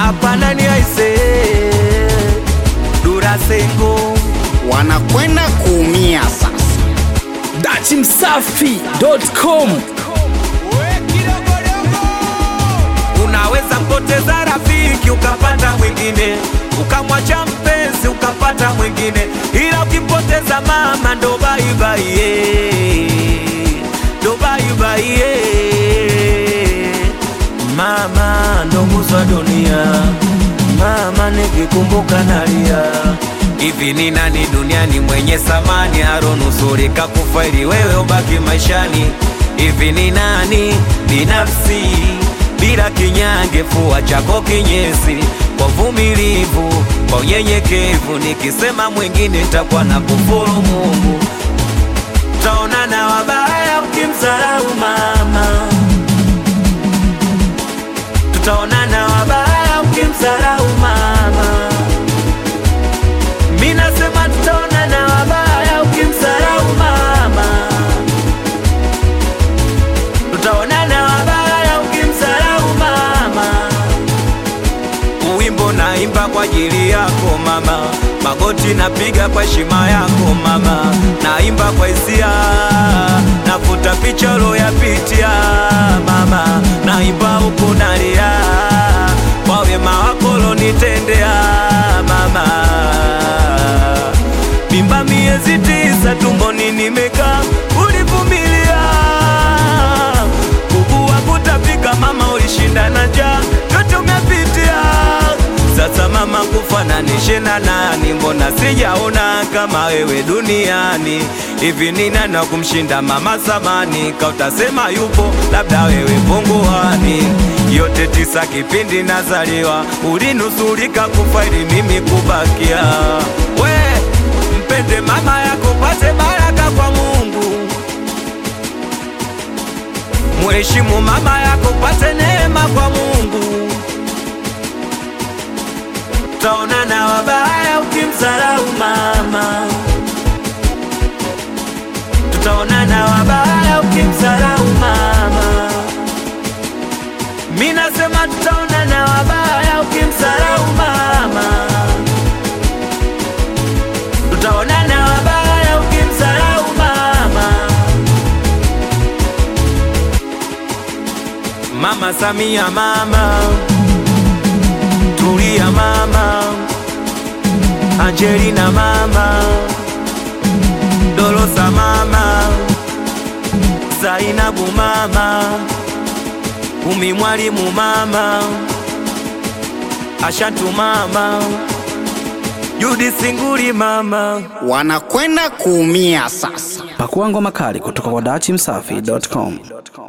hapa nani aise Durasengo wanakwenda kuumia sasa. dachimsafi.com Unaweza mpoteza rafiki ukapata mwingine, ukamwacha mpenzi ukapata mwingine, ila ukimpoteza mama ndo baibai, ndo baibai. Mama ndo nguzo wa dunia, mama nikikumbuka nalia. Hivi ni nani duniani mwenye samani aronusurika kufa ili wewe ubaki maishani? Hivi ni nani binafsi bila kinyange, fua chako kinyesi kwa vumilivu, kwa unyenyekevu. Nikisema mwingine nitakuwa na kufuru Mungu. Taonana wabaya ukimsarau mama, tutaonana wabaya ukimsarau mama. Mi nasema tutaonana wabaya ukimsarau mama, tutaonana wabaya ukimsarau mama. Wimbo naimba kwa ajili yako mama, magoti napiga kwa heshima yako mama, naimba kwa hisia, nafuta picha uloyapitia mama, naimba huku nalia kwa wema wako ulonitendea mama. Mimba miezi tisa tumboni nimekaa, ulivumilia kuku wa kutapika mama, ulishinda na njaa, yote umepitia. Sasa mama, kufananishe na nani? Mbona sijaona kama wewe duniani? Hivi ni nani wa kumshinda mama samani? Kautasema yupo, labda wewe punguani. Yote tisa kipindi nazaliwa, ulinusurika kufa ili mimi kubakia. We mpende mama yako, pate baraka kwa Mungu. Mheshimu mama yako, pate neema kwa Mungu. Taonana wabaya ukimsarau mama, tutaonana wabaya ukimsarau mama. Mi nasema tutaonana wabaya ukimsarau mama, tutaonana wabaya ukimsarau mama. Mama Samia, mama Tulia, mama Angelina, mama Dolosa, mama Zainabu, mama Umi Mwalimu, mama Ashatu, mama Judi Singuli, mama Wanakwenda kuumia sasa. pakua ngoma kali kutoka kwa dachimsafi.com